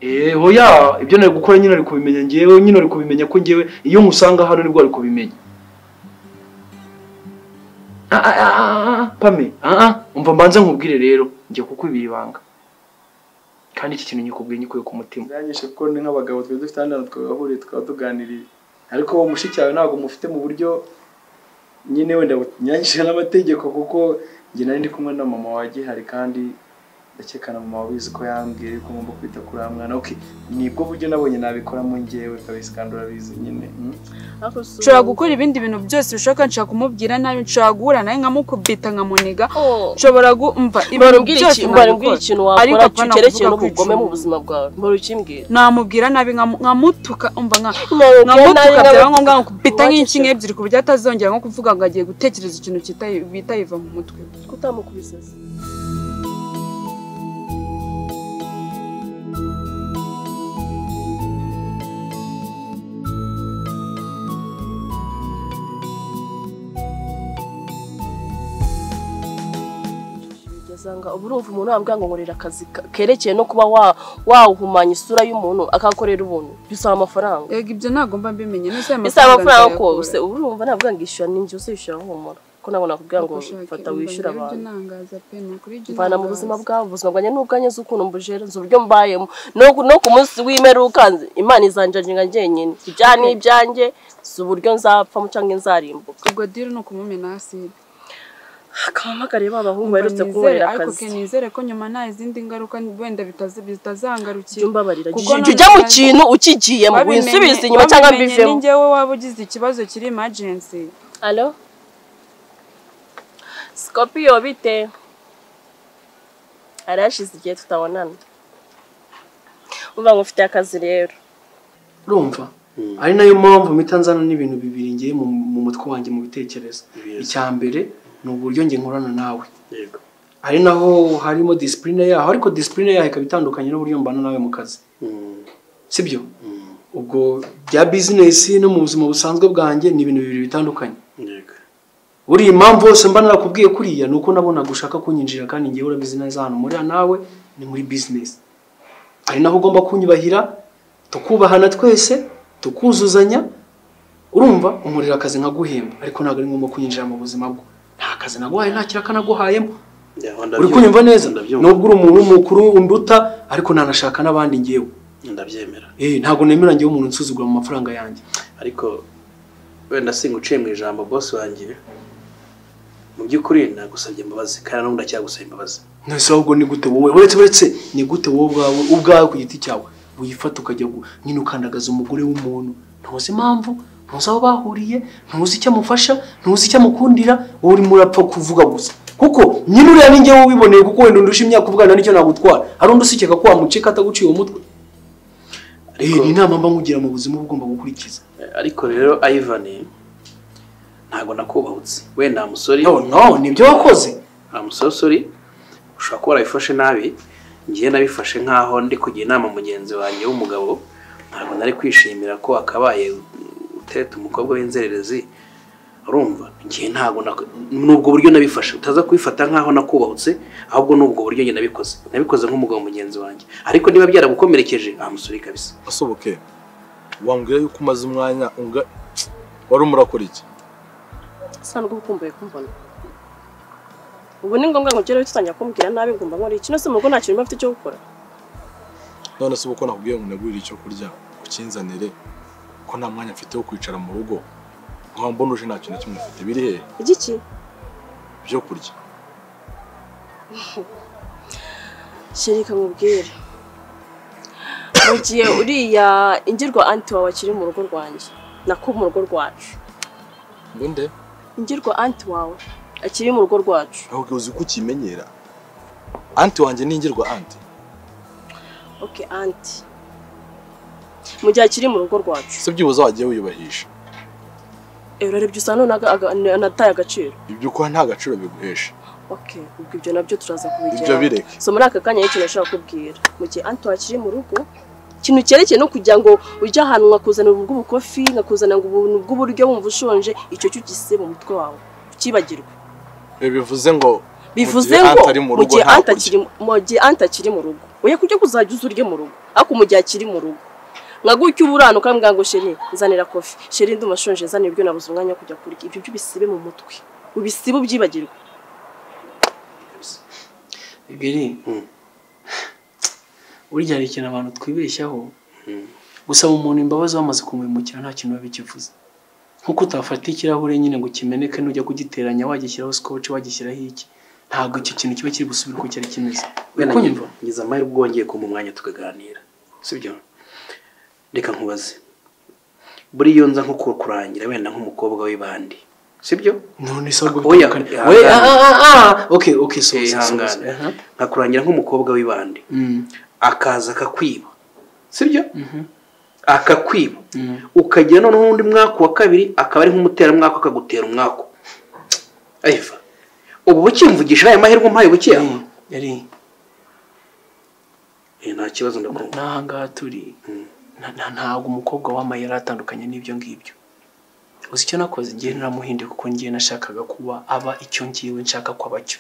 yewe ya ibyo nari gukora nyine ari kubimenya ngewe nyine ari kubimenya ko ngewe iyo nkusanga hano nibwo ari kubimenya Ah, ah, ah, ah, pame ah, ah, umva mbanza nkubwire rero njye kukubira ibanga kandi iki kintu nyikubwiye nyikuye ku mutima byanyishe kuko ni nk'abagabo twari dufite hano twagahuriye tukaba tuganiriye ariko uwo mushiki wawe ntabwo mufite mu buryo nyine wenda bunyanyishe n'amategeko kuko njye nari ndi kumwe na mama wa gihari kandi ndakeka na mama wabizi ko yambwiye ko ngomba kwita kuri wa mwana oke nibwo buryo nabonye nabikoramo ngewe kabisi kandi urabizi nyine mm. nshobora gukora ibindi bintu byose bishoboka nshobora kumubwira nabi nshobora guhura nawe nkamukubita nkamuniga nshobora kumva ibintu mbarubwira byose ikintu nabikora. mbarubwira ikintu Ariko wakora apana kuvuga cyerekeye ko n'ubugome icumi. mu buzima bwawe mbarukibwira namubwira nabi nkamu- nkamutuka umva nka Nkamubwira nabi, nkamutuka byaba ngombwa nkakubita Uwageze- nk'inkingi ebyiri ku buryo atazongera nko kuvuga ngo agiye gutekereza ikintu kitayi- bita yiva mu mutwe kutamukubise se ugasanga ubu urumva umuntu wambwira ngo nkorera akazi ka- kerekeye no kuba wa- wawuhumanya isura y'umuntu akakorera ubuntu bisaba amafaranga ego ibyo ntabwo mba mbimenye nese aya bisaba amafaranga ko nzayakura. use ubu urumva ntabwo ngishyura ninjye uzishyura humura ko nabona nakubwira ngo Ugushaka fata imbaga wishyura y'ibyo abantu nangaza pe, ni ukuri ibyo mvana mu nangaza. buzima bwawe ubuzima bwanjye ni ubwanjye nzi ukuntu mbujera nzi uburyo mbayemo no ku- no ku munsi w'imperuka nzi imana izanjanjinga njyenyine ibyaha ni ibyanjye nzi uburyo nzapfamo cyangwa nzarimbuka ubwo diri ni ukumumena aside akampamagariye ba bahungu Umva baherutse nizere- kunkorera ariko akazi ke nizere ko nyuma nta izindi ngaruka wenda bitazi- bitazangarukira jya umbabarira Kuko jya none ujya mu bazi- kintu ukigiyemo Babimenye- winsubize inyuma cyangwa babimenye mbivemo ni njyewe waba ugize ikibazo kiri imajensi Alo? Scorpio bite? Harashize igihe tutabonana. Umva ngo ufite akazi rero. urumva ari nayo mpamvu mpita nzana n'ibintu bibiri ngiye mu mu mutwe wanjye mu bitekerezo Yes. icya mbere ni uburyo njye nkorana nawe yego ari naho harimo disipurine yaho ariko disipurine yaho ikaba itandukanye n'uburyo mbana nawe mu kazi Mm, sibyo mm, ubwo bya bizinesi no mu buzima busanzwe bwanjye ni ibintu bibiri bitandukanye yego buriya impamvu yose mba narakubwiye kuriya ni uko nabonaga ushaka kunyinjira kandi ngewe urabizi neza hano muri nawe ni muri bizinesi ari naho ugomba kunyubahira tukubahana twese tukuzuzanya urumva umuriro akazi nkaguhemba ariko ntabwo ari ngombwa kunyinjira mu buzima bwo nta kazi naguhaye nta kiraka naguhayemo Yeah, uri ndabyumva. kunyumva neza Ndabyumva. nubwo uri umuntu w'umukuru unduta ariko nanashaka n'abandi ngewe ndabyemera eh ntabwo nemera ngewe umuntu unsuzugura mu mafaranga yanjye ariko wenda singa uciye mu ijambo bosi wanjye mu by'ukuri nagusabye imbabazi kandi n'ubu ndacyagusaba imbabazi nese ahubwo ni gute wowe uretse uretse ni gute wowe ubwawe ubwawe ku giti cyawe wifata ukajya gu- nyine ukandagaza umugore w'umuntu ntuzi impamvu ntuzi aho bahuriye ntuzi icyo amufasha ntuzi icyo amukundira wowe urimo urapfa kuvuga gusa kuko nyine uriya ni ngewe ubiboneye kuko wenda undusha imyaka uvugana nicyo nagutwara hari undi usikeka ko wamuceka ataguciye umutwe rero ni inama mba nkugira mu buzima uba ugomba gukurikiza Eh, ariko rero ayivani ntabwo nakubahutse wenda amusori no no nibyo wakoze amusosori ushobora kuba warabifashe nabi ngiye nabifashe nk'aho ndi kugira inama mugenzi wanjye w'umugabo ntabwo nari kwishimira ko akabaye utete umukobwa w'inzererezi urumva ngiye ntabwo nak- ni ubwo buryo nabifashe utaza kubifata nk'aho nakubahutse ahubwo ni ubwo buryo njye nabikoze nabikoze nk'umugabo mugenzi wanjye ariko niba byaragukomerekeje amusori kabisa asohoke wambwira yuko umaze umwanya unga wari urimo urakora iki Sa nubwo ukumbuye kumbona. Ubu ni ngombwa ngo ugere utangira kumbwira nabi ngomba nkora iki nose mugo nta kintu mba mfite cyo gukora. none se uko nakubwiye ngo unagurire icyo kurya ukinzanire ko nta mwanya mfite wo kwicara mu rugo nkaba mbona uje nta kintu na kimwe mfite biri hehe Igiki? ibyo kurya Shirika nkubwira. Mu gihe uriya ingirwa anti wawe akiri mu rugo rwanjye. Nako mu rugo rwacu. ngo nde Ingirwa anti wawe akiri mu rugo rwacu. ahubwo uzi ko ukimenyera anti wanjye ningirwa anti Okay, anti. Mu gihe akiri mu rugo rwacu. se byibuze wagiye wiyubahisha Eh, urarebye usa none aga- aga- anataye agaciro. ibyo ukora nta gaciro biguhesha Okay, ubwo ibyo nabyo turaza kubigeraho. ibyo bireke So muri aka kanya y'ikintu nashaka kubwira. Mu gihe anti akiri mu rugo, ikintu cyerekeye no kugira ngo ujye ahantu nkakuzanira ubwo bukofi, nkakuzanira ngo ubuntu bw'uburyo wumva ushonje, icyo cyo ugise mu mutwe wawe. Ukibagirwe. ibi bivuze ngo mu Bivuze gihe ngo Ante ari mu mu rugo gihe nta anti kurya akiri mu gihe anti akiri mu rugo, oya kujya kuzajya uza urye mu rugo. ariko mu gihe akiri mu rugo nka gutya uba uranuka mbwa ngo sheri nzanira kofi sheri ndumva ashonje nzanira ibyo nabuze umwanya wo kujya kurya ibyo byo ubisibe mu mutwe ubisibe ubyibagirwe biri Mm. burya hari ikintu abantu twibeshyaho Mm. gusaba umuntu imbabazi wamaze kumuhemukira nta kintu biba bikivuze nk'uko utafata ikirahure nyine ngo kimeneke nujya kugiteranya wagishyiraho scotch wagishyiraho iki ntabwo icyo kintu kiba kiri gusubira uko cyari kimeze wenda Uri kunyumva? ngize amahirwe ubwo wongeye kumpa umwanya tukaganira sibyo reka nkubaze buriya iyo nza nko ku- kurangira wenda nk'umukobwa w'ibandi sibyo none se ahubwo Oya, bitandukanye. ihangane. Oya, ah, ah, ah, ah. okay okay so Eh, ihangane. nkakurangira nk'umukobwa w'ibandi akaza akakwiba sibyo akakwiba ukagira noneho undi mwaka wa kabiri akaba ari nk'umuteramwaka akagutera umwaka ayiva ubu bukimvugisha aya mahirwe umpaye bukeya yari Eh, nta kibazo ndakumva n'aha ngaha turi Mm. na- na- ntabwo umukobwa wamaye yari atandukanye n'ibyo ngibyo uzi icyo nakoze ngiye naramuhinde kuko ngiye nashakaga kuba aba icyo ngiwe nshaka ko aba cyo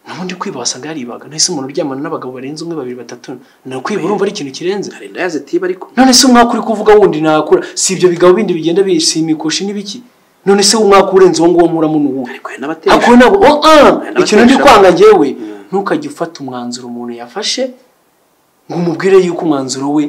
n'ubundi kwiba wasaga yaribaga nahise umuntu uryamana n'abagabo barenze umwe babiri batatu na kwiba urumva ari ikintu kirenze hari indaya zitiba ariko none se umwaka uri kuvuga wundi nakura si ibyo bigabo bindi bigenda bisimikoshi n'ibiki none se umwaka urenze uwo nguwo nkuramo ni uwuhe ariko hari n'abatesha ako nabo oh, ah, Nabatesha. ikintu ndi kwanga njyewe Mm. ntukajye ufata umwanzuro umuntu yafashe ngo umubwire yuko umwanzuro we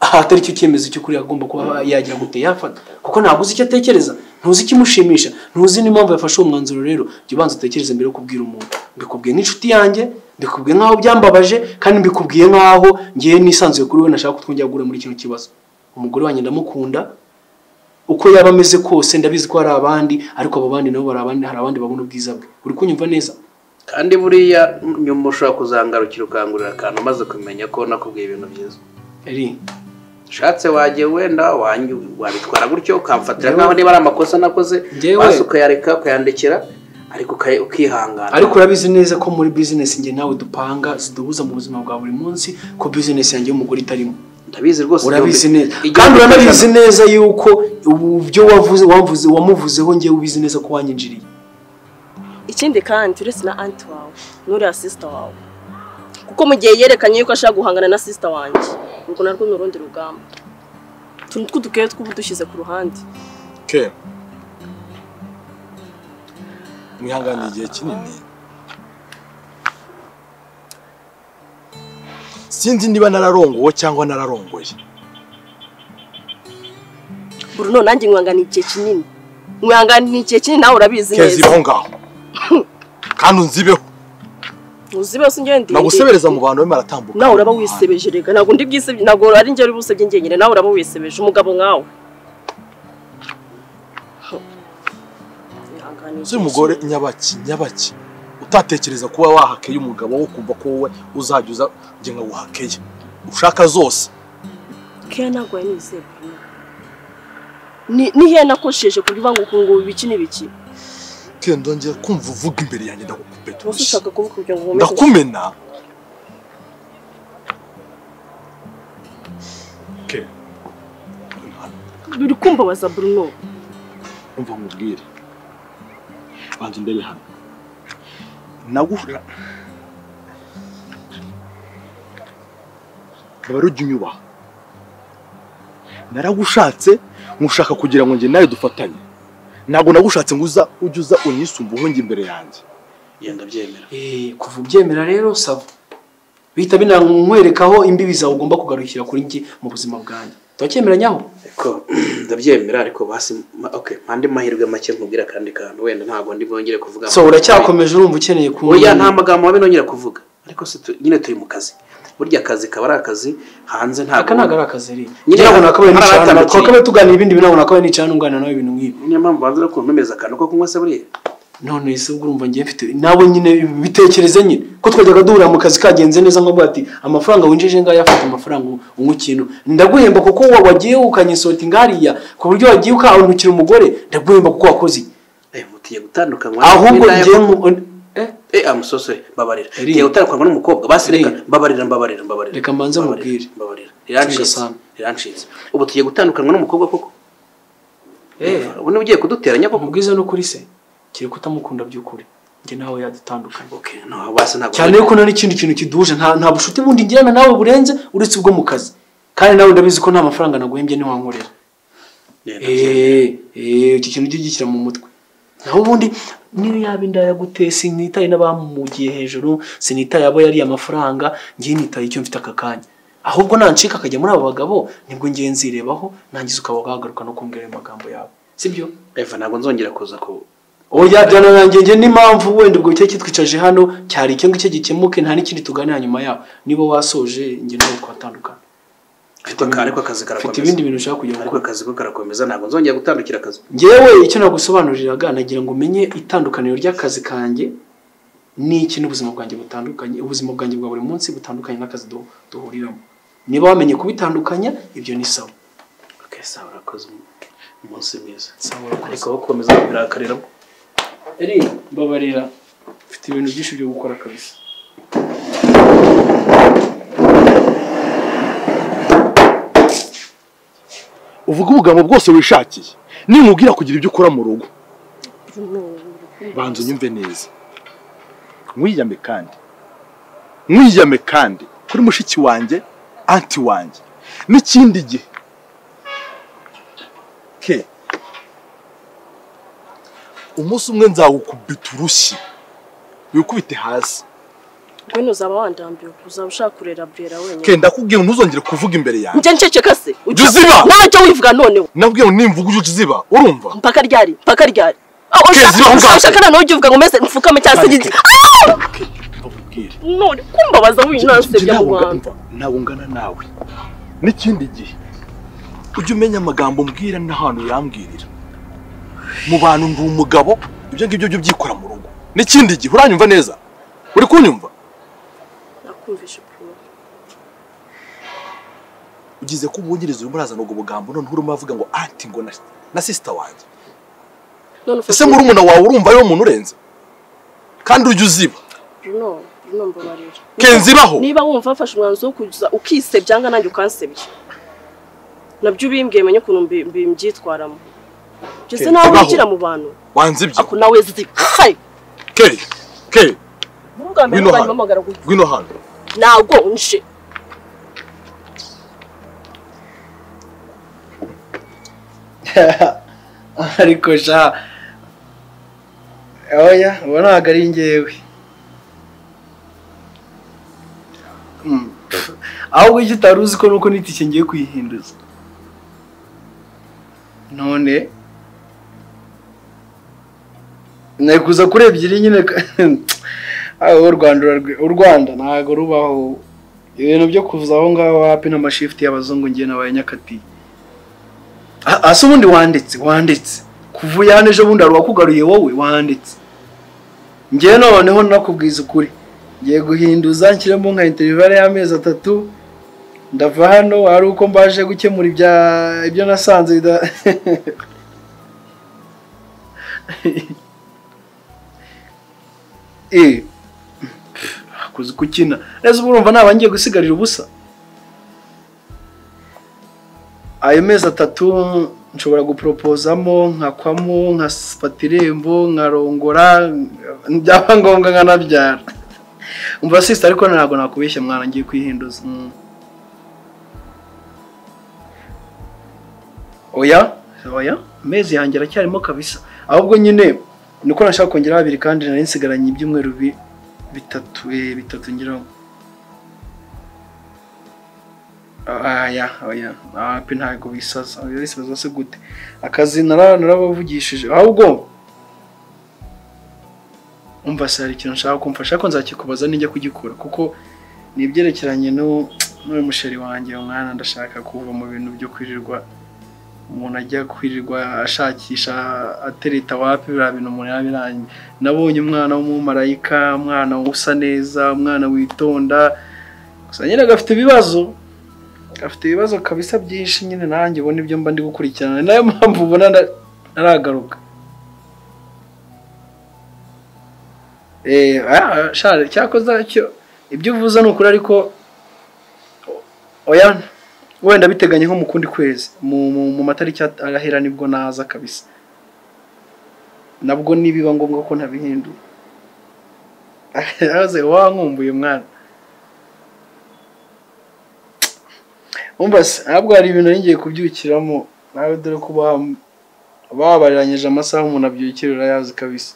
aha atari cyo cyemezo cy'ukuri agomba kuba yagira gute yafata kuko ntabwo uzi icyo atekereza ntuzi ikimushimisha ntuzi n'impamvu yafashe uwo mwanzuro rero jya ubanza utekereze mbere yo kubwira umuntu mbikubwiye nk'inshuti yanjye mbikubwiye nk'aho byambabaje kandi mbikubwiye nk'aho ngiye nisanzuye kuri we nashaka ko twongera guhura muri kino kibazo umugore wanjye ndamukunda uko yaba ameze kose ndabizi ko hari abandi ariko abo bandi nabo bari abandi hari abandi babona ubwiza bwe uri kunyumva neza kandi buriya nyuma ushobora kuzangarukira ukangurira akantu umaze kumenya ko nakubwiye ibintu byiza eri ushatse wajya wenda wanyu- wabitwara gutyo ukamfatira nk'aho niba ari amakosa nakoze Njyewe- maze ukayareka ukayandikira ariko ukaya- ukihangana ariko urabizi neza ko muri business njye nawe dupanga ziduhuza mu buzima bwa buri munsi ko business yanjye y'umugore itarimo ndabizi rwose urabizi byombi. neza Igihe kandi uranabizi ubikoresha- neza yuko ubu byo wavuze wavuze wamuvuzeho njyewe ubizi neza ko wanyinjiriye ikindi kandi uretse na anti wawe n'uriya sisita wawe kuko mu gihe yerekanye yuko ashaka guhangana na sisita wanjye ubwo narwo ni urundi rugamba utuntu tw'udukeyo tw'ubu dushyize ku ruhande kera mwihanganiye igihe kinini sinzi niba nararongowe cyangwa nararongoye bruno nanjye nkwangana igihe kinini nkwangana igihe kinini nawe urabizi keza neza ibaho ngaho kandi unzibeho uzibe se ngewe ndi nagusebereza mu bantu barimo baratambuka nawe uraba wisebeje reka ntabwo ndi bwisebye ntabwo ari njye uri busebye njyenyine nawe uraba wisebeje umugabo nkawe Ihangane uzi umugore nyabaki nyabaki utatekereza kuba wahakeye umugabo wo kumva ko wowe uzajya uza njye nkaguhakeye ushaka zose Keya ntabwo yanizeye Bruno. Ni ni heya nakosheje kuvuga ngo ukungu ibiki n'ibiki. kera ndongera kumva uvuga imbere yanjye Wose ndagukupetusha ushaka kuvuga kugira ngo uhumeke. ndakumena kera Uri kumva waza Bruno. umva nkubwire banza ndebe hano naguhura aba rujya unyubaha naragushatse nkushaka kugira ngo njye nawe dufatanye ntabwo nagushatse ngo uza ujye uza unisumbuhe njye imbere yanjye yenda byemera Eh, kuva ubyemera rero saba bihita binamwerekaho imbibi zawe ugomba kugarukira kuri njye mu buzima bwanjye turacyemeranyaho ariko ndabyemera ariko basi ma- okay mpande mahirwe make nkubwira akandi kantu wenda ntabwo ndi bwongere kuvuga so uracyakomeje urumva ukeneye oya nta kumenya magambo mabi nongera kuvuga ariko se tu- nyine turi mu kazi burya akazi kaba ari akazi hanze ntabwo aka ntabwo ari akazi rero Nyine njye ntabwo nakabaye hari nicara abatandukanye. twakabaye tuganira ibindi bintu ntabwo nakabaye nicara nunganira nawe ibintu nk'ibi niyo mpamvu banza no kuntumeza akantu ko kunywa se buriya none se ubwo urumva ngiye mfite nawe nyine bitekereze nyine ko twajyaga duhura mu kazi kagenze neza nkavuga ati amafaranga winjije ngaya afata amafaranga unywa ikintu ndaguhemba kuko wa- wagiye ukanyisohota ingariya ku buryo wagiye ukahindukira umugore ndaguhemba kuko wakoze iki. eh mutiye gutandukanywa ahubwo n'indaya- ngiye mu eh, eh amusosore mbabarira Eri. mutiye gutandukanywa n'umukobwa basi reka Eri. mbabarira mbabarira mbabarira Reka mbanze Mbabarira, mubwire. mbabarira Tunga rirancitse sana. rirancitse ubu tugiye gutandukanywa n'umukobwa koko eh, ubu niba ugiye kuduteranya koko ubwiza no kuri se kiri kutamukunda by'ukuri njye nawe yadutandukanye ok no basi ntabwo cyane yuko nta n'ikindi kintu kiduhuje nta nta bucuti bundi ngirana nawe burenze uretse ubwo mu kazi kandi nawe ndabizi ko nta mafaranga naguhembye ntiwankorera Genda, genda. eee eee iki kintu ujye ugishyira mu mutwe naho ubundi niyo yaba indayaguteye sinitaye n'abamugiye hejuru sinitaye abo yariye amafaranga ngiye nitaye icyo mfite aka kanya ahubwo nancika akajya muri abo bagabo nibwo ngiye nzirebaho nangize ukaba wagaruka no kumbwira ayo magambo yawe sibyo eva ntabwo nzongera kuza ku oya byana nanjye njye n'impamvu wenda ubwo cyari kitwicaje hano cyari icyo ngicyo gikemuke nta n'ikindi tuganira nyuma yaho niba wasoje njye nawe twatandukana ariko aka- ariko akazi mfite karakomeza ibindi bintu ushaka kujya ariko gukora akazi ko karakomeza ntabwo nzongera gutandukira akazi ngewe icyo nagusobanuriraga nagira ngo umenye itandukaniro ry'akazi kanjye n'iki n'ubuzima bwanjye butandukanye ubuzima bwanjye bwa buri munsi butandukanye n'akazi du- duhuriramo niba wamenye kubitandukanya ibyo ni sawa ok sawa urakoze umunsi mwiza sawa ariko urakoze aho gukomeza kubirakarira eri mbabarira mfite ibintu byinshi byo gukora kabisa uvuga ubugambo bwose wishakiye ninkubwira kugira ibyo ukora mu rugo banza unyumve neza mwiyame kandi mwiyame kandi kuri mushiki wanjye anti wanjye n'ikindi gihe ke umunsi umwe nzawukubita urushyi wikubite hasi wenda uzaba wandambiwe uzaba ushaka kurera burera ke wenyine ndakubwiye ntuzongere kuvuga imbere yanjye njye nceceka se Jya uziba! nawe cyo wivuga noneho nabwiye ngo nimvuga ujye uziba urumva mpaka ryari mpaka ryari Ah, Kezi, ushaka- aho ngaho. ushaka noneho ujya uvuga ngo meze mfukame cyangwa se Ariko- giti Ah! ke ndakubwira none kumbabaza winansebya mu rwanda ntawungana nawe n'ikindi gihe ujye umenya amagambo mbwira n'ahantu yambwirira mu bantu ndi umugabo ibyo ngibyo byo byikora mu rugo n'ikindi gihe uranyumva neza uri kunyumva nakumvishe ukuntu ugize ko ubungiriza urimo urazana ubwo bugambo noneho urimo uravuga ngo anti ngo na, na sisita wanjye none ese murumuna wawe urumva ariwe muntu urenze kandi ujye uziba Bruno, Bruno mbabarira. kenzi baho Niba wumva wafashe umwanzuro wo kuza ukisebya nga nanjye ukansebya. Nabyo ubimbwiye menye ukuntu mbi- mbi- mbyitwaramo. Jese Kenzi, nawe baho. ugira mu bantu. wanzibye Ako nawe zi. Hai. keri keri Muri bwa mbere Ngwino hano. bamamagara gusa. ngwino hano Nago nje. ariko sha oya ubu ntabwo ari ngewe Mm. ahubwo icyo utari uzi ko nuko n'itike ngiye kuyihinduza none nari kuza kuri ebyiri nyine ka- aho u rwanda urarwi- u rwanda ntabwo rubaho ibintu byo kuza aho ngaho hapi n'amashifuti y'abazungu ngiye n'abanyakati A- ase ubundi wanditse wanditse kuva uya hano ejo bundi hari uwakugaruye wowe wanditse ngewe noneho nakubwiza ukuri ngiye guhinduza nshyiremo nka interivare y'amezi atatu ndava hano hari uko mbaje gukemura ibya ibyo nasanze bida eh kuzi gukina neza ubu urumva naba ngiye gusigarira ubusa ayo mezi atatu nshobora guporopozamo nkakwamo nkafata irembo nkarongora byaba ngombwa nkanabyara umva sisita ariko ntabwo nakubeshya mwana ngiye kwihinduza Mm. oya oya amezi yanjye aracyarimo kabisa ahubwo nyine ni uko nashaka kongera babiri kandi nari nsigaranye ibyumweru bi- bitatu eh, bitatu ngeraho aya oya api ntabwo bisaza bisaza se gute akazi nara- narabavugishije ahubwo umva se hari ikintu nshaka kumfasha ariko nzakikubaza nijya kugikora kuko ni ibyerekeranye n'u- n'uyu musheri wanjye uyu mwana ndashaka kuva mu bintu byo kwirirwa umuntu ajya kwirirwa ashakisha atereta wapi biriya bintu umuntu yaba iranye nabonye umwana w'umumarayika umwana usa neza umwana witonda gusa nyine agafite ibibazo afite ibibazo kabisa byinshi nyine nanjye ubona ibyo mba ndi gukurikirana ni nayo mpamvu ubona nda- ntaragaruka Eh, ah, shari cyakoze cyo ibyo uvuze ni ukuri ariko o- oya wenda biteganye nko mu kundi kwezi mu, mu, mu matariki at- arahera nibwo naza kabisa nabwo nibiba ngombwa ko ntabihindura yahoze wankumbuye mwana umva se ntabwo hari ibintu nari ngiye kubyukiramo nawe dore ko ba- babariranyije amasaha umuntu abyukira urayazi kabisa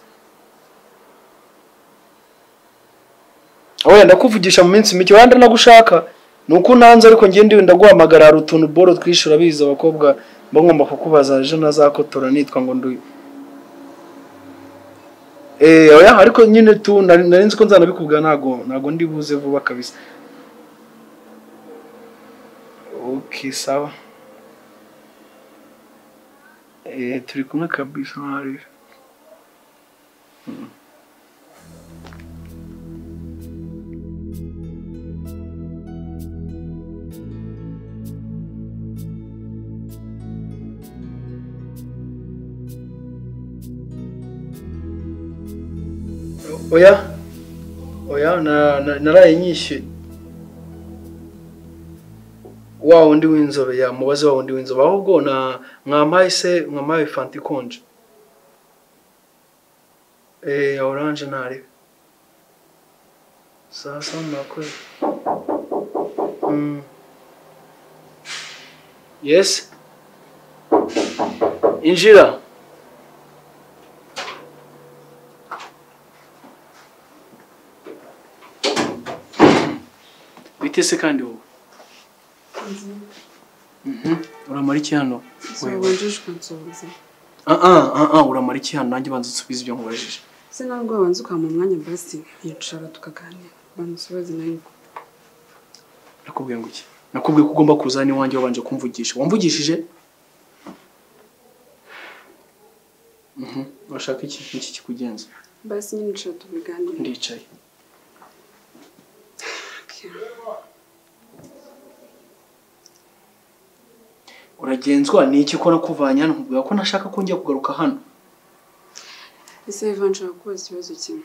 wenda ndakuvugisha mu minsi mike wenda nagushaka ni uko unanze ariko njye ndiwe ndaguhamagara hari utuntu boro twishyura abizi abakobwa mba ngomba kukubaza ejo nazakotora nitwa ngo nduye Eh, oya ariko nyine tu nari nari nzi ko nzanabikubwira ntago ntago ndi buze vuba kabisa okay sawa eh turi kumwe kabisa ntari oya oya na- na- naraye nyishyuye wa wundi w'inzobe ya mubaze wa wundi w'inzobe ahubwo na mwampaye se mwampaye fanta ikonje eh ya oranje ntari saa saba murakoze Mm. yes injira bitese kandi wowe Mhm. uramara iki hano Wewe. wajijwe nsubiza Ah, ah, ah, ah, uramara iki hano nanjye banza nsubize ibyo nkubajije se nawe ubwo wabanza ukamuha umwanya basi yicara tukaganira bamusubize nawe nakubwiye ngo iki nakubwiye ko ugomba kuzana iwanjye wabanje kumvugisha wamvugishije Mhm. urashaka iki iki kikugenza basi nyine yicara tubiganire ndicaye uragenzwa ni iki ko nakuvanye hano nkubwira ko ntashaka ko njya kugaruka hano ese Ivan nshaka kubaza ikibazo kimwe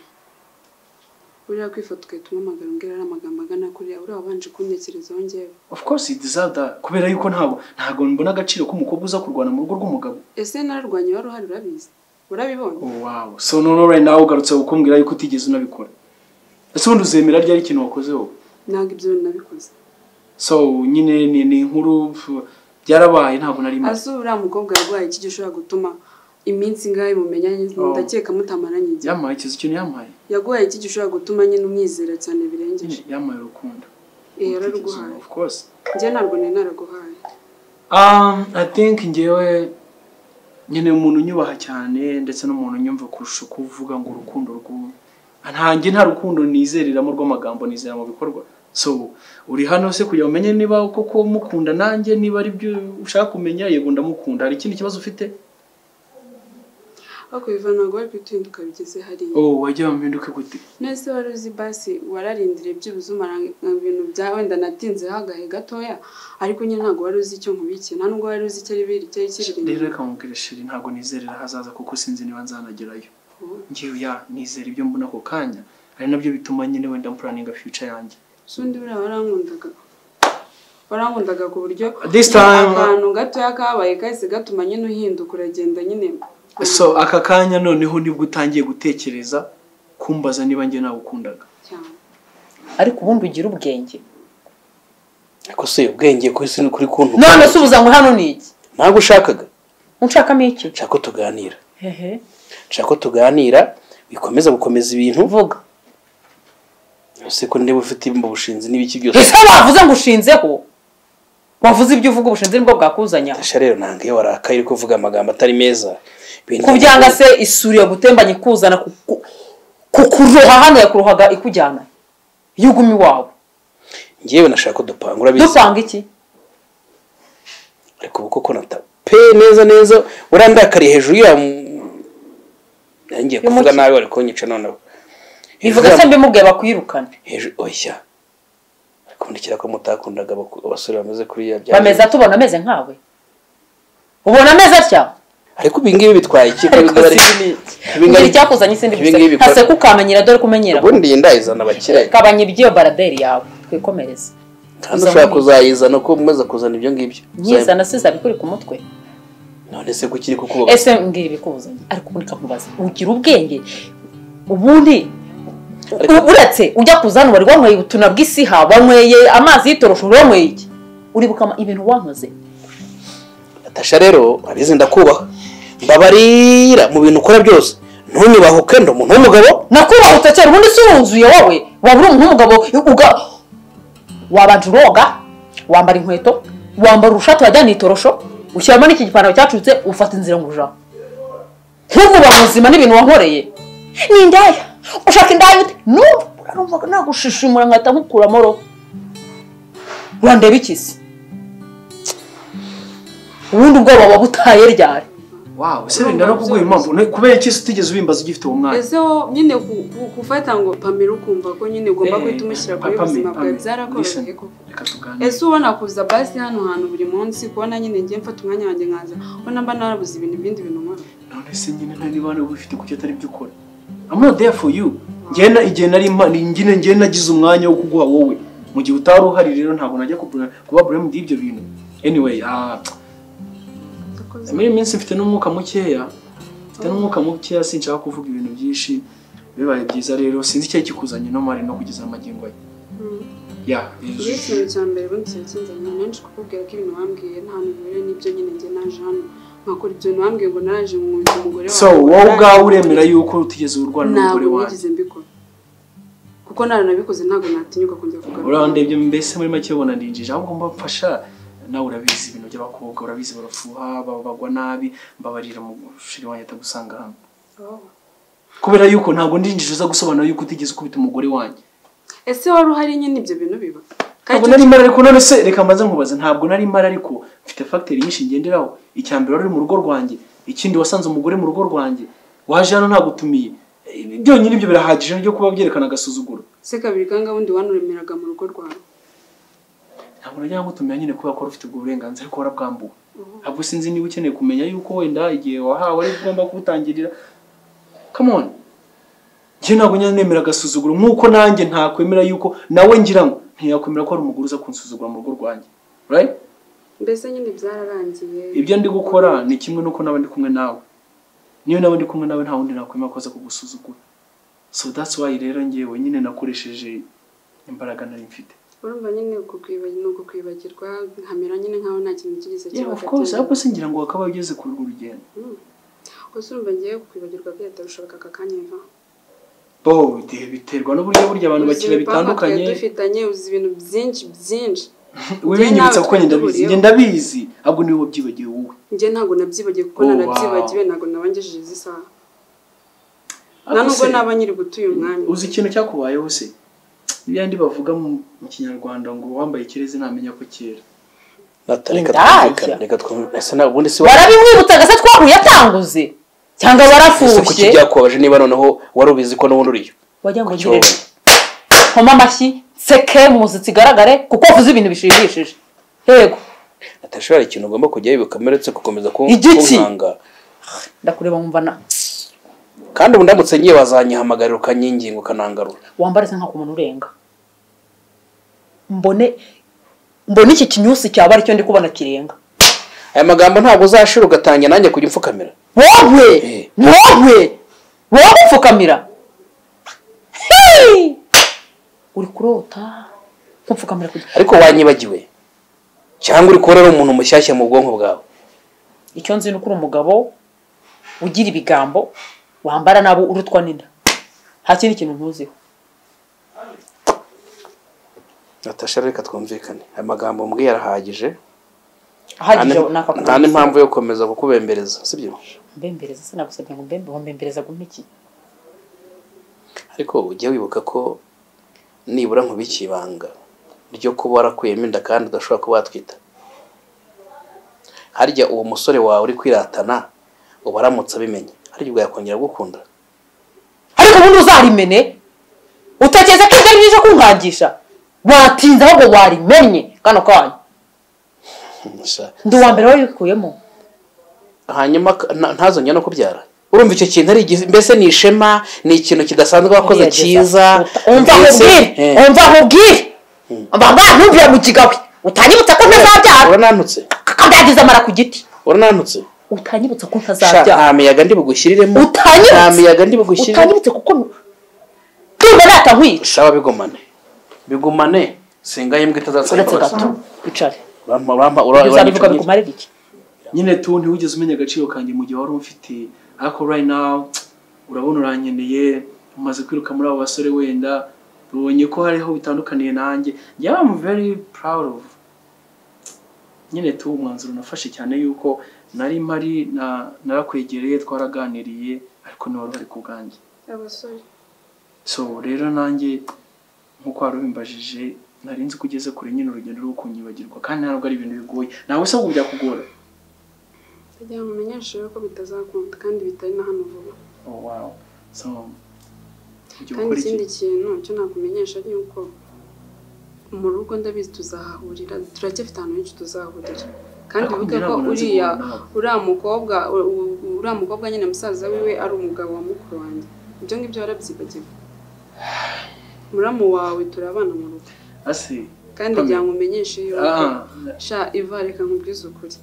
buriya kwifata ugahita umuhamagara umbwira ari amagambo agana kuriya buriya wabanje kuntekerezaho njyewe of course you deserve that kubera yuko ntabwo ntabwo mbona agaciro k'umukobwa uza kurwana mu rugo rw'umugabo ese nararwanya wari uhari urabizi urabibonye wow so none right now ugarutse gukumbwira yuko utigeze unabikora ese ubundi uzemera ryari ikintu wakoze wowe ntabwo ibyo nabikoze so nyine ni ni inkuru pf, byarabaye ntabwo nari maze azi uriya mukobwa yarwaye iki gishobora gutuma iminsi ingahe mumenya Oh. ndakeka mutamaranye igihe yamaye ikizu kintu yamaye yaguhaye iki gishobora gutuma nyine umwizera cyane birengeje nyine yamaye urukundo Eh, Utigeze una- yararuguhaye of course njye ntabwo nari naraguhaye um i think ngewe nyine umuntu unyubaha cyane ndetse n'umuntu unyumva kurusha uko uvuga ngo urukundo rw'ubu ntange nta rukundo nizeriramo rw'amagambo nizera mu bikorwa so uri hano se kugira ngo umenye niba koko mukunda nanjye niba ari byo ushaka kumenya yego ndamukunda hari ikindi kibazo ufite ariko biva ntabwo wari kwitinduka bigeze hariya oh wajya wampinduke gute nese wari uzi basi wararindiriye byibuze umara ibintu bya wenda natinzeho agahe gatoya ariko nyine ntabwo wari uzi icyo nkubikiye nta nubwo wari uzi icyo ari biri icyari kiri rero reka nkubwire shiri ntabwo nizerera ahazaza kuko sinzi niba nzanagerayo ngewe ya nizera ibyo mbona ako kanya ari nabyo bituma nyine wenda mpuraninga future yanjye sundi buriya warankundaga warankundaga ku buryo This time- akantu gatoya kabaye kahise gatuma nyine uhinduka uragenda nyine so aka kanya noneho nibwo utangiye gutekereza kumbaza niba njye nagukundaga cyane ariko ubundi ugira ubwenge ariko se ubwenge kuri si- kuri kuntu none subuza ngo hano ni iki ntabwo ushakaga unshakamo iki nshaka ko tuganira hehe nshaka ko tuganira bikomeza gukomeza ibintu vuga ese ko ndeba ufite imba bushinzi n'ibiki byose ese wavuze ngo ushinzeho wavuze ibyo uvuga ubushinzi nibwo bwakuzanyaho Asha rero ntabwo iyo warakaye uri kuvuga amagambo atari meza Ibintu- kubyanga se isuri yagutembanye ikuzana kuku- kukuroha hano yakurohaga ikujyana iyo uguma iwawe ngewe nashaka ko dupanga urabizi dupanga iki ariko ubu koko nata pe neza neza urandakariye hejuru ya ngiye kuvuga Bimuki- nabi wari kunyica noneho bivuga se mbimubwiye bakwirukane hejuru oya ariko mbundikira ko mutakundaga abaku- abasore bameze kuriya bya bameze atubona ameze nkawe ubona ameze atya ariko ibi ngibi bitwaye iki ariko Ko bingana- sinzi iki. bingana- Ngira icyakuzanye sindi ibi ngibi gusa bikora- hase kukamenyera dore ko umenyera ubundi iyi ndayizana abakire kabanya iby'iyo baraderi yawe twikomereze kandi Uza ushobora muri- kuzayizana ko umaze kuzana ibyo ngibyo nkizana siza bikuri ku mutwe none se kuki iri kukubaza ese mbwira ibikuzanye ariko ubundi kakubaza ugira ubwenge ubundi Ariko- uretse ujya kuza hano wari wanyweye ubutuna bw'isiha wanyweye amazi y'itorosho wari wanyweye iki uribuka ama- ibintu wankoze Natasha rero abizi ndakubaha mbabarira mu bintu ukora byose ntunyubahuke ndi umuntu w'umugabo nakubahutse cyane ubundi si wuzuye wowe waba uri umuntu w'umugabo uga wabanje uroga wambara inkweto wambara urushati wajyana itorosho ushyiramo n'iki gipantaro cyacutse ufata inzira ngo ujaho ntuvuba muzima n'ibintu wankoreye ni indaya ushaka indaya ute numva urumva nagushishimura nkahita nkukuramo ro urandeba iki se ubundi ubwoba buba butaye ryari wawe se wenda no kuguha impamvu ne- kubera iki se utigeze ubimbaza ugifite uwo mwanya ese wo nyine ku- ku- kufata ngo pamela ukumva ko nyine ugomba Eh, guhita umushyira kuri Pamela, ubuzima bwawe Pamela, byarakoroheye listen. koko reka tuganire ese ubona kuza basi hano hantu buri munsi kubona nyine ngiye mfata umwanya wanjye nkaza ubona mba narabuze ibintu ibindi bintu nkora none se nyine nta nibana ubifite kuki atari byo ukora I'm not there for you njyewe na- igihe nari impa- ni njyewe njyewe nagize umwanya wo kuguha wowe mu gihe utari uhari rero ntabwo najya kubura- kuba buramu ibyo bintu anyway ah, Urakoze. muri iyi minsi mfite n'umwuka mukeya mfite n'umwuka mukeya sinshaka kuvuga ibintu byinshi bibaye byiza rero sinzi icyari kikuzanye no mari no kugeza amagingo ye Mm. ya Iyo ikintu cya mbere ubundi kiba kinzanye nanjye kukubwira ko ibintu wambwiye nta hantu bihuye n'ibyo nyine njye naje hano nkakora ibyo bintu wambwiye ngo naraje nkunze umugore so wowe ubwawe uremera yuko utigeze urwara n'umugore ntabwo wanjye nigeze mbikora kuko naranabikoze ntabwo natinyuka kongera kugaruka urandebye mbese muri make ubona ndinjije ahubwo mbafasha nawe urabizi ibintu by'abakobwa urabizi barafuha baba bagwa nabi mbabarira mu shiri wanjye atagusanga hano Oh. kubera yuko ntabwo ndinjije uza gusobanura yuko utigeze ukubita umugore wanjye ese wari uhari nyine ibyo bintu biba ntabwo Kandi nari mpari ariko none se reka mbaze nkubaze ntabwo nari mpari ariko mfite fagiteri nyinshi ngenderaho icya mbere wari uri mu rugo rwanjye ikindi wasanze umugore mu rugo rwanjye waje hano nagutumiye Eh, byonyine ibyo birahagije byo kuba byerekana agasuzuguro se kabiri kanga bundi wanuremeraga mu rugo rwawe ntabwo najya ngutumira nyine kubera ko wari ufite ubwo burenganzira ariko warabwambuwe ahubwo sinzi niba ukeneye kumenya yuko wenda igihe wahawe ari ugomba kubutangirira come on njye ntabwo njya nemera agasuzuguro nk'uko nanjye ntakwemera yuko nawe ngira ngo ntiyakwemera ko hari umugore uza kunsuzugura mu rugo rwanjye right mbese nyine byararangiye ibyo ndi gukora ni kimwe n'uko nawe ndi kumwe nawe niyo nawe ndi kumwe nawe nta wundi nakwemera ko aza kugusuzugura so that's why rero ngewe nyine nakoresheje imbaraga nari mfite urumva nyine uko kwibagirwa uko kwibagirwa nkamera nyine nkaho nta kintu kigeze yeah kiba of course cyangwa- ahubwo singira ngo wakaba ugeze kuri urwo rugendo gusa urumva ngiye kukwibagirwa byahita bishoboka aka kanya biva bo bite- biterwa n'uburyo burya abantu bakina Ubuzima bitandukanye twari dufitanye uzi ibintu byinshi byinshi wibinyibutsa ko njye ndabizi Buriho. njye ndabizi ahubwo niwe wabyibagiwe wowe njye ntabwo nabyibagiwe kuko Oh, nanabyibagiwe wow. ntabwo nabangejeje izi saha nta Ariko nubwo se, naba nyiri gutuye umwanya uzi ikintu cyakubayeho se n'ibindi bavuga mu mu kinyarwanda ngo uwambaye ikirezi ntamenya ko cyera reka Indaya. twumvikane reka twumvikane ese ntabwo ubundi si wowe barabimwibutsaga se twahuye atanguze cyangwa ese kuki barafushye byakubabaje niba noneho wari ubizi ko n'ubundi uriyo wagira ngo Kuki wowe? ngire nkoma amashyi nseke mu muziki igaragare kuko wavuze ibintu bishimishije yego Natasha hari ikintu ugomba kujyaho bikameretse gukomeza ku- Igiki? kunkanga ndakureba nkumva na kandi ubu ndamutse ngiye bazanyihamagarira ukanyinginga ukanangarura wambare se nk'ako umuntu urenga mbone mbone iki kinyusi cyaba aricyo ndi kubona kirenga aya magambo ntabwo uzashira ugatangira nanjye kujya upfukamira wowe Eh. wowe wowe upfukamira Hey! uri kurota nk'upfukamira kugira ariko wanyibagiwe cyangwa uri kubona ari umuntu mushyashya mu bwonko bwawe icyo nzi ni uko uri umugabo ugira ibigambo wambara nabo urutwa n'inda nta kindi kintu ntuziho Natasha reka twumvikane aya magambo mbwiye arahagije ahagije Nta ni- nta n'impamvu yo gukomeza kukubembereza sibyo mbembereza se nagusabye ngo mbembe mbembereza gume iki ariko ujye wibuka ko nibura nkubika ibanga ryo kuba warakuyemo inda kandi udashobora kuba watwita harya uwo musore wawe uri kwiratana uba aramutse abimenye harya ubwo yakongera gukunda ariko ubundi uzarimene utekereza ko ibyo ari byiza kunkangisha watinze ahubwo warimenye kano kanyu Sha- ndi uwa mbere wabikuyemo hanyuma ka- na- ntazongera no kubyara urumva icyo kintu ari igihe- mbese ni ishema ni ikintu kidasanzwe wakoze Gerageza. cyiza Uta- umva mbese- nkubwire Eh, umva nkubwire mba ntumbira mu kigawe utanyibutsa ko ntazabyara urananutse akabyagiza amara ku giti urananutse utanyibutsa ko Sha, ntazabyara nta miyaga ndi bugushyiriremo Utanyibutse. nta miyaga ndi bugushyiriremo utanyibutse kuko ndumva natankwica sawa bigumane bigumane singa imbwa itazasaba uretse imbabazi gato wicare urampa urampa uzabivuga bikumarira iki nyine tu ntiwigeze umenya agaciro kanjye mu gihe wari umfite ariko right now urabona urankeneye umaze kwiruka muri abo basore wenda ubonye ko hariho bitandukaniye nanjye yeah I'm very proud of nyine tu umwanzuro nafashe cyane yuko nari mpari na- narakwegereye twaraganiriye ariko ntiwari uhari ku bwanjye abasore so rero nanjye nk'uko wari ubimbajije nari nzi ko ugeze kure nyine urugendo rwo kunyibagirwa kandi ntabwo ari ibintu bigoye nawe se ahubwo byakugora kugira ngo umenyeshe ko bitazakunda kandi bitari na hano vuba Oh wow. So ujya kandi ukora ikindi iki? kintu cyo nakumenyesha ni uko mu rugo ndabizi tuzahahurira turacyafite ahantu henshi tuzahahurira kandi Ariko wibuke ko ntabwo nazi uriya guhura nawe. uriya mukobwa u- u- uriya mukobwa nyine musaza wiwe ari umugabo wa mukuru wanjye ibyo ngibyo warabyibagiwe muramu wawe turabana mu rugo Ase. kandi Kamera. ngira ngo umenyeshe yuko Ah, sha iva reka nkubwize ukuri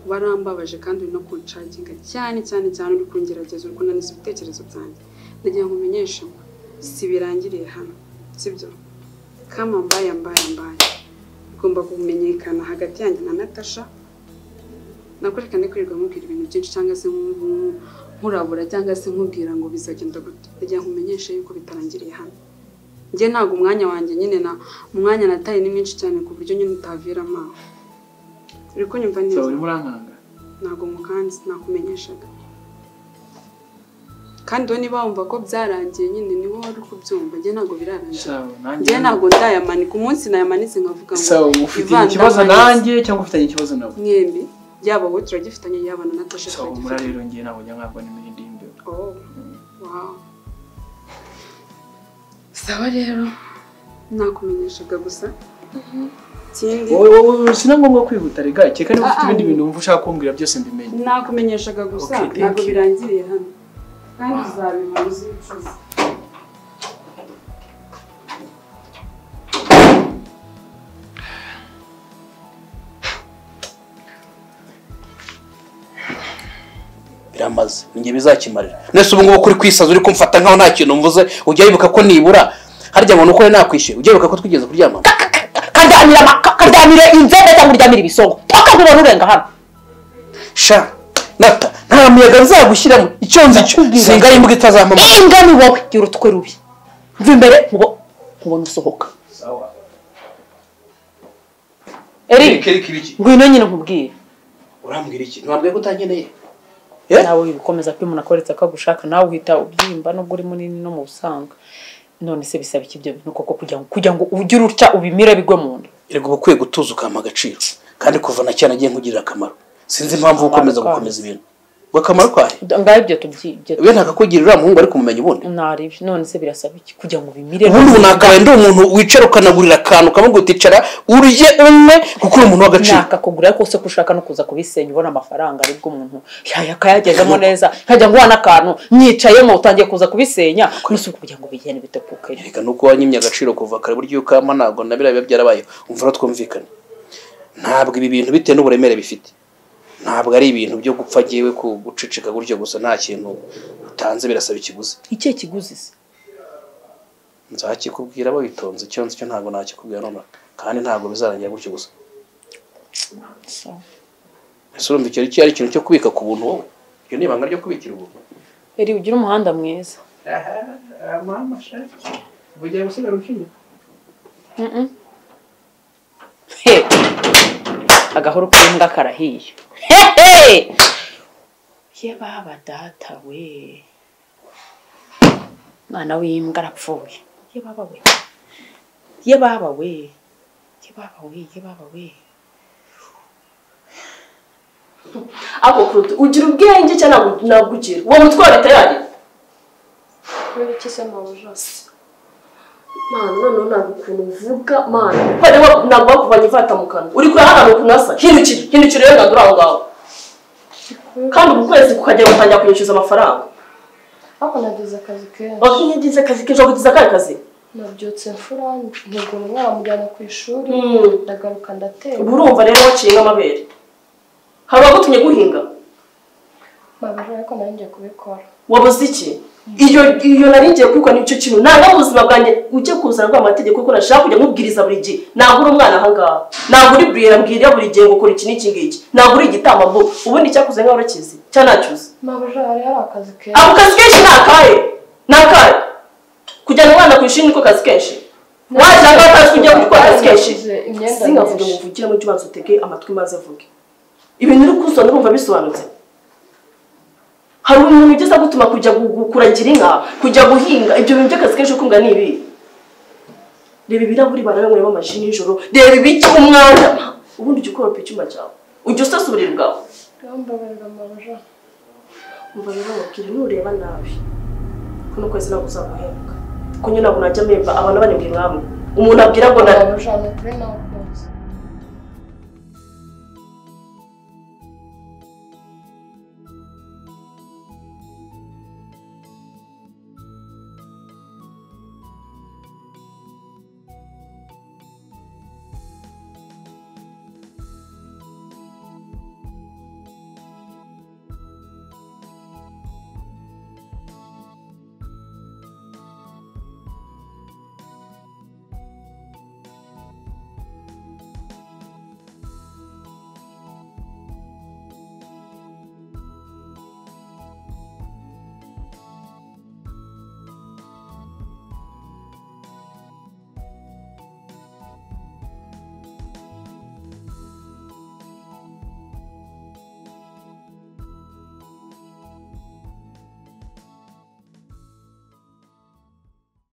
warambabaje kandi uri no kunshaginga cyane cyane cyane uri kungerageza uri kunaniza ibitekerezo byanjye ndagira ngo umenyeshe ngo si birangiriye hano sibyo kama mbaye mbaye mbaye bigomba kumenyekana hagati yanjye na natasha nakoreka kwirirwa mubwira ibintu byinshi cyangwa se nku- nkurabura cyangwa se nkubwira ngo bizagenda gute ndagira ngo umenyeshe yuko bitarangiriye hano njye ntabwo umwanya wanjye nyine na umwanya nataye ni mwinshi cyane ku buryo nyine utaviramo aho uri kunyumva so neza urimo urankanga. ntabwo mukanzi nakumenyeshaga kandi wowe niba wumva ko byarangiye nyine niwe wari kubyumva njye ntabwo birarangiye So nanjye. njye ntabwo ndayamanika umunsi nayamanitse nkavuga ngo So ufite Ivan ikibazo ndamanitse. nanjye cyangwa ufitanye ikibazo nawe? mwembi yaba wowe turagifitanye yaba na natasha So muri turagifitanye rero ngiye ntabwo njya nkabwa n'ibindi imbere. Oh, wow. sawa rero nakumenyeshaga gusa ikindi Wowe wowe sina ngombwa kwihuta rega. Cyeka niba ufite Ah, ibindi ah. bintu wumva ushaka kumbwira byose mbimenye. nakumenyeshaga gusa Okay, thank ntabwo you. birangiriye hano kandi uzabibona uzicuza biramaze ninjye bizakimarira nese ubu ngubu kuri kwisaza uri kumfata nkaho nta kintu mvuze ujya wibuka ko nibura harya ngo ni uko nakwishyuye ujya wibuka ko twigeze kuryamana karyamira ama- ka- karyamire inzembe cyangwa uryamire ibisongo paka nkubona urenga hano sha nata nta muyaga nzagushyiramo icyo nzi cyo Ndakubwira. singa ari imbwa itazampamo inga ni wowe gira utwe rubi mva imbere nkubo- nkubona usohoka eric ngwino nyine nkubwire urambwira iki ntabwo utankeneye Eh? nawe bikomeza kwimuna koretse ko agushaka nawe uhita ubyimba nubwo uri munini no mu busanzwe none se bisaba iki ibyo bintu koko kugira ngo kugira ngo ugire utya ubimire bigwe mu nda rego uba ukwiye gutuza ukampa agaciro kandi kuva na cyane agiye nkugirira akamaro sinzi impamvu wo gukomeza Akamaro gukomeza ibintu ngo akamaro kahe ngaho ibyo tubyibye ibi ntakakugirira uriya muhungu ari kumumenya ubundi ntaribyo none se birasaba iki kugira ngo ubimire ubundi ubu nakabaye ndi umuntu wicara ukanagurira akantu ukamubwira uticara urye umwe kuko uri umuntu w'agaciro nakakugura ariko se ko ushaka no kuza kubisenya ubona amafaranga aribwo umuntu yaya akayagezemo neza nkajya nguha n'akantu nyicayemo utangiye kuza kubisenya nusuka kugira ngo bigende bitepuke reka nuko wanyimye agaciro kuva kare buryo uko ama ntabwo na biriya biba byarabaye umvura twumvikane ntabwo ibi bintu bitewe n'uburemere bifite ntabwo ari ibintu byo gupfa agiyewe guceceka gutyo gusa nta kintu utanze birasaba ikiguzi icyo kiguzi se nzakikubwira witonze icyo nzi cyo ntabwo nakikubwira nonaha kandi ntabwo bizarangira gutyo gusa ese urumva icyo ari cyo- ari ikintu cyo kubika ku buntu wowe iyo ni ibanga ryo kubikira ubuntu eri ugire umuhanda mwiza Bugiye gusigara ukinya. Mm-mm. He. agahoro k'imbwa karahiye hehe ye baba data we mwana w'imbwa arapfuye ye baba we ye baba we ye baba we ye baba we ako kuruta ugira ubwenge cyangwa nagugira uwo mutwe wa leta yanyu Kubera iki se mabujase? Mana noneho ntabwo ukuntu uvuga mana. ntabwo bakuvanye ivata mu kanwa uri kurahagana ukuntu hasa hindukira hindukira rero ntabwo uri aho ngaho kandi ubu kwezi kukajya gutangira kuyishyuza amafaranga Ariko nagize akazi kenshi. wakinnye igize akazi kenshi wakugize akahe kazi Nabyutse mfura ntegura umwana mujyana ku ishuri Mm. ubu ndagaruka ndateka. urumva rero waciye nk'amabere hari abagutumye guhinga Mabujase ariko nanjye kubikora. wabuze iki iyo iyo nari ngiye kubikora nicyo kintu nanga mu buzima bwanjye ujye kuzana rwa mategeko kuko nashaka kujya mubwiriza buri gihe nagura umwana ahangaha nagura ibwira mbwira buri gihe ngo ukora iki n'iki ngiki nagura igitambambo ubundi cyakuze nkaho urakizi cyanacyuze mama ejo hari hari akazi keza ako kazi kenshi ni akahe ni akahe kujyana umwana ku ishuri niko kazi kenshi waje aho akazi kujya gutwara akazi kenshi Naguze imyenda singavuge ngo myinshi. mvugire mu cyo ubanza utege amatwi maze avuge ibintu uri kusona urumva bisobanutse hari umuntu ugeze agutuma kujya gu- gu- kuragira inka kujya guhinga ibyo bintu by'akazi kenshi ukunda ni ibi reba ibirahuri barabanywemo amaji nijoro reba ibiki umwanda ubundi ujya ukoropa icyuma cyawe ujya usasa uburiri bwawe ngambabarira mama ejo umva rero mubwire nureba nabi kuno kwezi ntabwo uzaguhembwa kuko nyine ntabwo najya mpemba abantu banembwe mwamwe umuntu abwira ngo na mama ejo hano kuri nawe